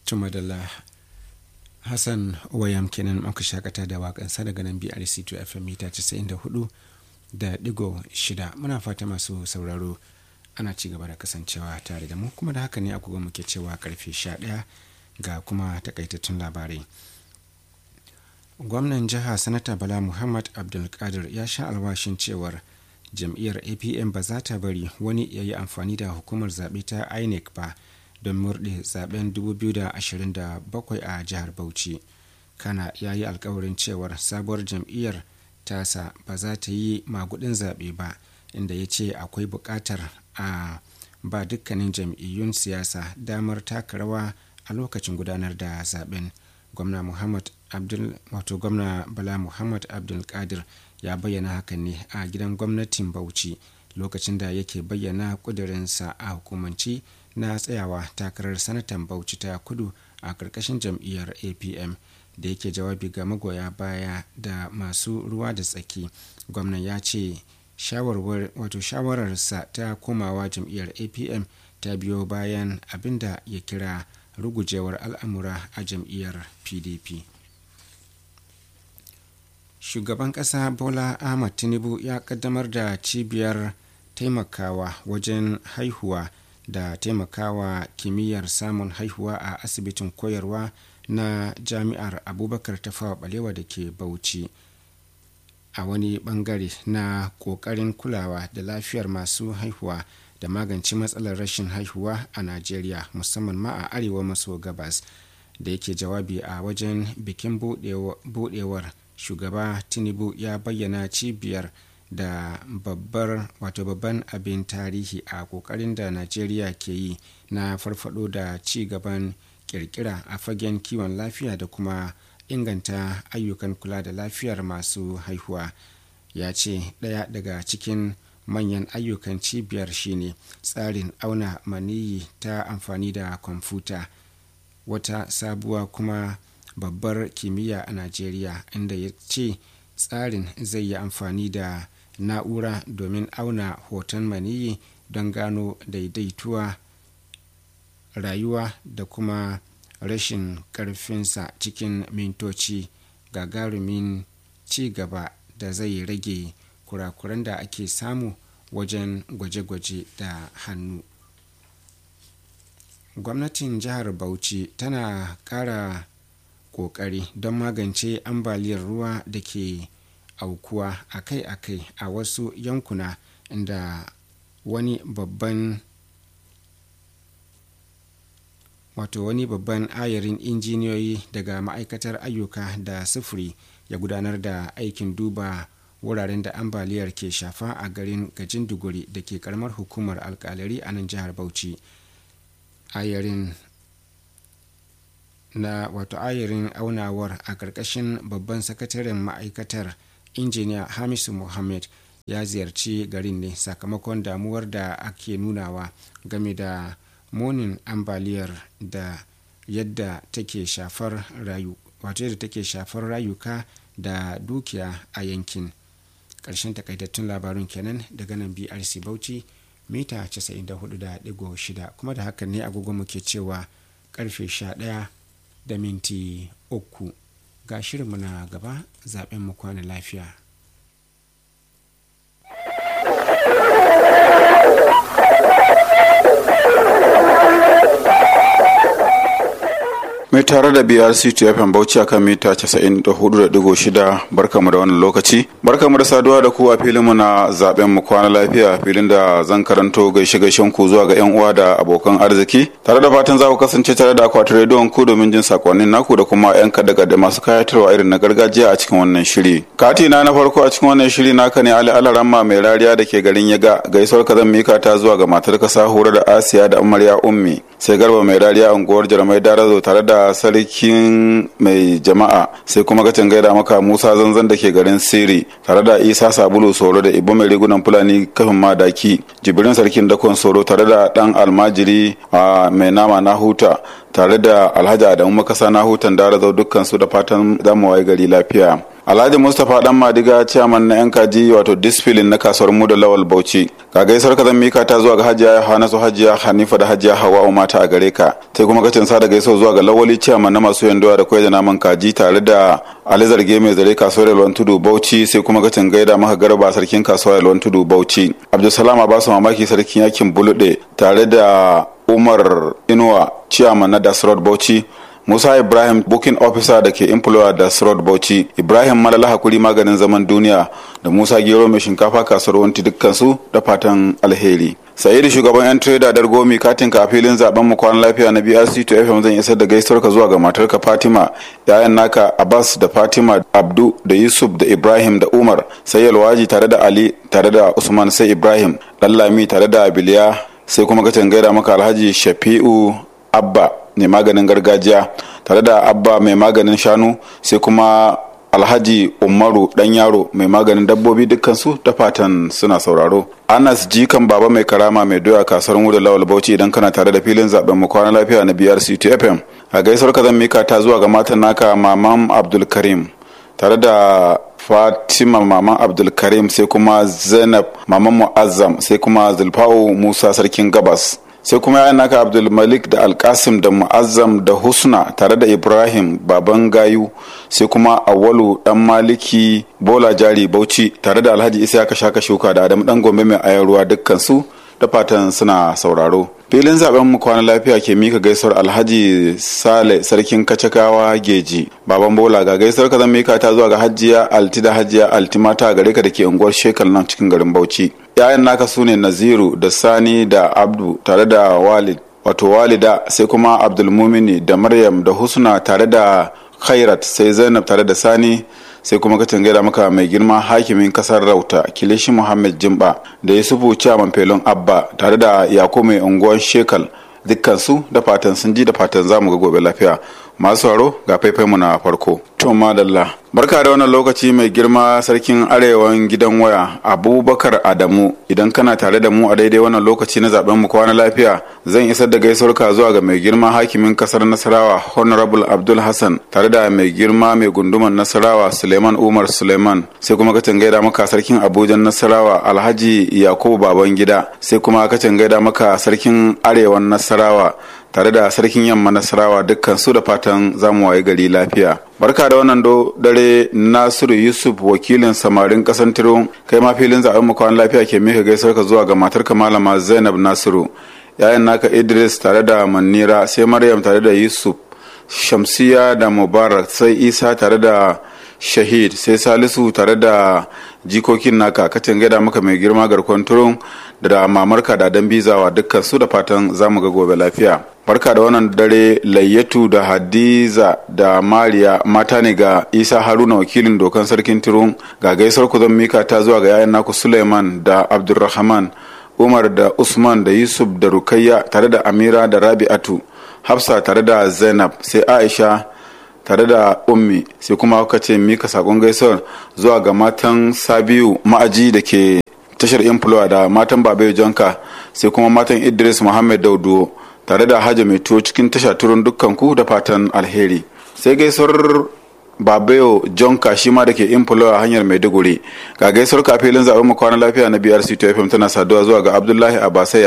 tumadala hassan wayam kenan muka shakata da wakansa daga nan brc 2 fm mita 94 da digo shida muna fata masu sauraro ana ci gaba da kasancewa tare da mu kuma da haka ne agogo muke cewa karfe 11 ga kuma takaitattun labarai gwamnan jiha sanata bala muhammad abdulkadir ya sha alwashin cewar jam'iyyar apm ba za ta bari wani ya yi amfani da hukumar zaɓe ta inec ba don murɗe zaben 2027 a jihar bauchi kana ya yi alkawarin cewar sabuwar jam'iyyar tasa ba za ta yi magudin zaɓe ba inda ya ce akwai buƙatar a ba dukkanin jam'iyyun siyasa damar taka rawa a lokacin gudanar da zaben gwamna muhammad abdul wato gwamna bala muhammad abdulkadir ya bayyana hakan ne a gidan gwamnatin bauchi lokacin da yake bayyana kudurinsa a hukumanci na tsayawa takarar sanatan bauchi ta kudu a ƙarƙashin jam'iyyar apm da yake jawabi ga magoya baya da masu ruwa da tsaki gwamnan ya ce wato shawararsa ta komawa jam'iyyar apm ta biyo bayan abinda ya kira rugujewar al'amura a jam'iyyar pdp shugaban ƙasa bola ahmad tinubu ya kaddamar da cibiyar taimakawa wajen haihuwa da taimakawa kimiyyar samun haihuwa a asibitin koyarwa na jami'ar abubakar tafawa balewa da ke bauchi a wani bangare na kokarin kulawa da lafiyar masu haihuwa da magance matsalar rashin haihuwa a najeriya musamman ma a arewa maso gabas da yake jawabi a wajen bikin budewar shugaba tinubu ya bayyana cibiyar da babbar wato babban abin tarihi a kokarin da najeriya ke yi na farfado da ci gaban kirkira a fagen kiwon lafiya da kuma inganta ayyukan kula da lafiyar masu haihuwa ya ce ɗaya daga cikin manyan ayyukan cibiyar shine tsarin auna maniyi ta amfani da kwamfuta wata sabuwa kuma babbar kimiyya a najeriya inda ya ce tsarin zai yi amfani da na'ura domin auna hoton maniyi don gano daidaituwa rayuwa da kuma rashin karfinsa cikin mintoci gagarumin ci gaba da zai rage kurakuran da ake samu wajen gwaje-gwaje da hannu gwamnatin jihar bauchi tana kara kokari don magance ambaliyar ruwa da ke aukuwa akai-akai a wasu yankuna inda wani babban wato wani babban ayarin injiniyoyi daga ma'aikatar ayyuka da sufuri ya gudanar da aikin duba wuraren da ambaliyar ke shafa a garin gajin duguri da ke karamar hukumar alkalari a nan jihar bauchi ayarin na wato ayarin aunawar a ƙarƙashin babban sakataren ma'aikatar injiniya hamisu muhammad ya ziyarci garin ne sakamakon damuwar da ake nunawa game da munin ambaliyar da yadda take shafar rayu wato yadda take shafar rayuka da dukiya a yankin ƙarshen takaitattun labarun kenan daga nan brc bauchi mita 94.6 kuma da hakan ne agogo muke cewa karfe 11 da minti uku ga shirinmu na gaba zaben mu kwana lafiya mai tare da brc tfm bauchi akan mita 94.6 barkamu da wannan lokaci barkamu da saduwa da ku a filinmu na zaben mu kwana lafiya filin da zan karanto gaishe gaishen ku zuwa ga yan uwa da abokan arziki tare da fatan za ku kasance tare da akwatin rediyon ku domin jin sakonnin naku da kuma yan kada da masu kayatarwa irin na gargajiya a cikin wannan shiri kati na na farko a cikin wannan shiri naka ne ali alaramma mai rariya da ke garin yaga gaisuwar ka zan mika ta zuwa ga matar ka sahura da asiya da amarya ummi sai garba mai rariya unguwar jarmai darazo tare da sarkin mai jama'a sai kuma gacin gaida maka musa zanzan da ke garin siri tare da isa sabulu soro da ibo mai rigunan fulani kafin madaki jibirin sarkin dakon soro tare da dan almajiri a mai nama na huta tare da alhaji adamu makasa na hutan darazo dukkan su da fatan zamu waye gari lafiya alhaji mustapha dan madiga ciyaman na yan kaji wato disfilin na kasuwar mu da lawal bauchi ka gaisar ka zan mika ta zuwa ga hajiya hanasu hajiya hanifa da hajiya hawa mata a gare ka sai kuma kacin sa da gaisuwa zuwa ga lawali ciyaman na masu yandowa da kwai da naman kaji tare da ali zarge mai zare kasuwar yalwan tudu bauchi sai kuma kacin gaida maka garba sarkin kasuwar yalwan tudu bauchi abdulsalam abasu mamaki sarkin yakin bulude tare da umar inuwa ciyaman na dasrod bauchi Musa Ibrahim booking officer da ke employer da Srod Bauchi, Ibrahim Malala Hakuri maganin zaman duniya da Musa Gero mai shinkafa kasuwar wanti dukkansu da fatan alheri. Sa'idu shugaban 'yan trader Dargomi katin ka a filin zaben mu kwanan lafiya na BRC to FM zan isar da gaisuwar ka zuwa ga matarka Fatima, yayan naka Abbas da Fatima, Abdu da Yusuf da Ibrahim da Umar, sai Yalwaji tare da Ali tare da Usman sai Ibrahim, Lallami tare da Abiliya, sai kuma ka gaida maka Alhaji Shafi'u Abba mai maganin gargajiya tare da abba mai maganin shanu sai kuma alhaji umaru dan yaro mai maganin dabbobi dukkansu da fatan suna sauraro anas jikan baba mai karama mai doya kasuwar mu da lawal bauchi idan kana tare da filin zaben mu kwana lafiya na brc fm a gaisuwar ka zan mika ta zuwa ga matan naka maman abdulkarim tare da fatima maman abdulkarim sai kuma zainab maman mu'azzam sai kuma zulfa'u musa sarkin gabas sai kuma yayan naka abdulmalik da alkasim da mu'azzam da husna tare da ibrahim baban gayu sai kuma awalu dan maliki bola jari bauchi tare da alhaji isa ka shaka shuka da adamu dan gombe mai ayan ruwa dukkan su da fatan suna sauraro filin zaben mu kwana lafiya ke mika gaisuwar alhaji sale sarkin kacakawa geji baban bola ga gaisuwar ka zan mika ta zuwa ga hajiya alti da hajiya alti mata gare ka da ke unguwar shekal nan cikin garin bauchi yayan naka su ne naziru da sani da abdu tare da walid wato walida sai kuma abdulmumini da maryam da husna tare da khairat sai zainab tare da sani sai kuma kacin gaida maka mai girma hakimin kasar rauta kilishi muhammad jimba da yusufu chairman felon abba tare da yako mai unguwar shekal dukkansu da fatan sun ji da fatan za mu ga gobe lafiya masu sauraro ga mu na farko to madalla barka da wannan lokaci mai girma sarkin arewan gidan waya abubakar adamu idan kana tare da mu a daidai wannan lokaci na zaben mu kwana lafiya zan isar da gaisuwar ka zuwa ga mai girma hakimin kasar nasarawa honorable abdul hassan tare da mai girma mai gunduman nasarawa suleiman umar suleiman sai kuma ka gaida maka sarkin abuja nasarawa alhaji yakubu babangida sai kuma ka gaida maka sarkin arewan nasarawa tare da sarkin yamma nasarawa dukkan su da fatan zamu waye gari lafiya barka da wannan do dare nasiru yusuf wakilin samarin kasan tiro kai ma filin zaben mu kwan lafiya ke mika gaisar ka zuwa ga matarka malama zainab nasiru yayan naka idris tare da manira sai maryam tare da yusuf shamsiya da mubarak sai isa tare da shahid sai salisu tare da jikokin naka kacin gaida maka mai girma garkon turun da mamarka da dan bizawa dukkan su da fatan zamu ga gobe lafiya barka da wannan dare layyatu da hadiza da mariya mata ne ga isa haruna wakilin dokan sarkin turun ga gaisar ku zan mika ta zuwa ga yayan naku suleiman da abdulrahman umar da usman da yusuf da rukayya tare da amira da rabi'atu hafsa tare da zainab sai aisha tare da ummi sai kuma kuka ce mika sakon gaisuwar zuwa ga matan sabiu ma'aji da ke tashar influwa da matan babayo jonka sai kuma matan idris muhammad daudu tare da hajja mai tuwo cikin tasha turun dukkan ku da fatan alheri sai gaisuwar babayo jonka shi ma da ke influwa hanyar maiduguri ga gaisuwar kafilin zaɓen mu kwana lafiya na brc fm tana saduwa zuwa ga abdullahi abasai